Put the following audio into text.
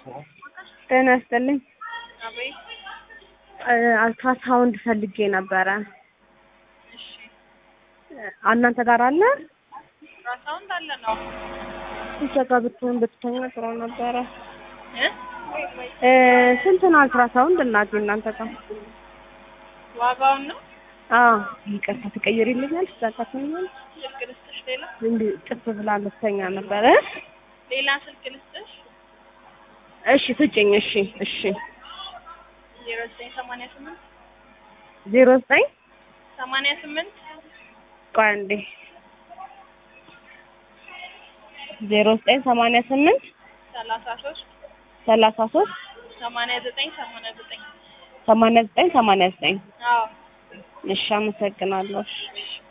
ጤና ይስጥልኝ። አቤት። አልትራሳውንድ ፈልጌ ነበረ። እሺ እናንተ ጋር አለ? ራሳውንድ አለ ነው እዛ ጋር ብትሆን ብትተኛ ጥሩ ነበረ። እ እ ስንት ነው አልትራሳውንድ እናቴ እናንተ ጋር? ዋጋውን ነው አዎ ይቅርታ ትቀይሪልኛል? ትዛካትኛል? ስልክ ልስጥሽ። ሌላ እንዲህ ጥፍ ብላ ልትተኛ ነበረ። ሌላ ስልክ ልስጥሽ። እሺ ስጭኝ። እሺ እሺ ዜሮ ዘጠኝ ሰማንያ ስምንት ዜሮ ዘጠኝ ሰማንያ ስምንት ቆይ አንዴ ዜሮ ዘጠኝ ሰማንያ ስምንት ሰላሳ ሶስት ሰላሳ ሶስት ሰማንያ ዘጠኝ ሰማንያ ዘጠኝ ሰማንያ ዘጠኝ ሰማንያ ዘጠኝ አዎ እሺ አመሰግናለሁ። እሺ